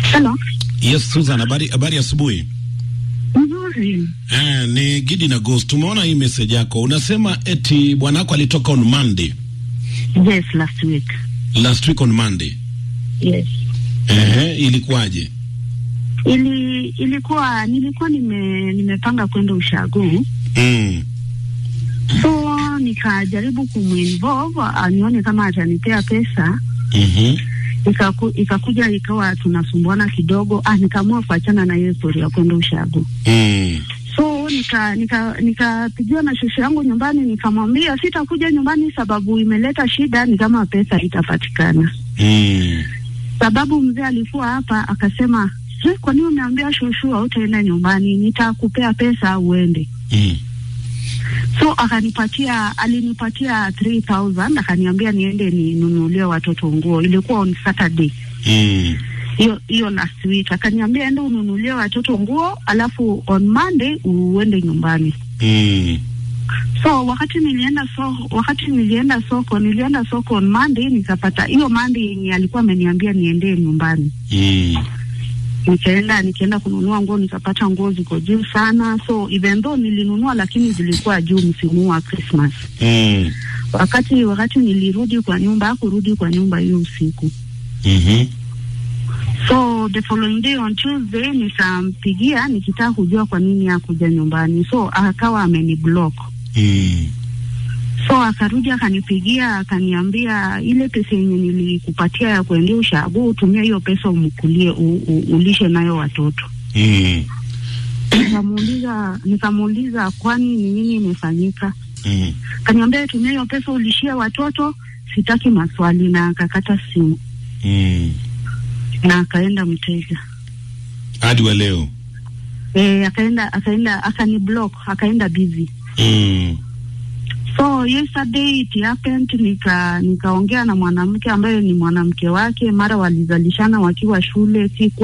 Hello. Yes, Susan, habari habari asubuhi. Nzuri. Eh, ni Gidi na Ghost. Tumeona hii message yako. Unasema eti bwanako alitoka on Monday. Yes, last week. Last week on Monday. Yes. Eh, ilikuwaje? Ili ilikuwa nilikuwa nime nimepanga kwenda ushago. Mm. So nikajaribu kuminvolve anione kama atanipea pesa. Mhm. Ikaku, ikakuja ikawa tunasumbuana kidogo. Ah, nikaamua kuachana na hiyo story ya kwenda ushago. Mm. So nika nika nikapigiwa na shosho yangu nyumbani, nikamwambia sitakuja nyumbani sababu imeleta shida, ni kama pesa itapatikana. Mm. sababu mzee alikuwa hapa akasema, "Je, kwa nini umeambia shushu hautaenda nyumbani? Nitakupea pesa uende." Mm. So akanipatia, alinipatia 3000 akaniambia niende ninunulie watoto nguo. Ilikuwa on Saturday Mm. hiyo hiyo last week, akaniambia ende ununulie watoto nguo, alafu on Monday uende nyumbani. Mm. So wakati nilienda so, wakati nilienda soko, nilienda soko on Monday, nikapata hiyo Monday yenye alikuwa ameniambia niendee nyumbani Mm. nikaenda nikaenda kununua nguo nikapata nguo ziko juu sana, so even though nilinunua lakini zilikuwa juu msimu wa Christmas. Mm. Wakati wakati nilirudi kwa nyumba, hakurudi kwa nyumba hiyo usiku, Mhm. so the following day on Tuesday nikampigia nikitaka kujua kwa nini hakuja nyumbani, so akawa ameniblock. Mm. So akarudi akanipigia akaniambia, ile pesa yenye nilikupatia ya kuendea ushago, tumia hiyo pesa umkulie, u, u, ulishe nayo watoto. Mm. Nikamuuliza nikamuuliza kwani ni nini imefanyika? Mm. Kaniambia tumia hiyo pesa ulishie watoto, sitaki maswali, na akakata simu Mm. na akaenda mteja. Hadi wa leo. E, akaenda akaenda akani block akaenda busy. Mm. So yesterday it happened, nika nikaongea na mwanamke ambaye ni mwanamke wake, mara walizalishana wakiwa shule, siku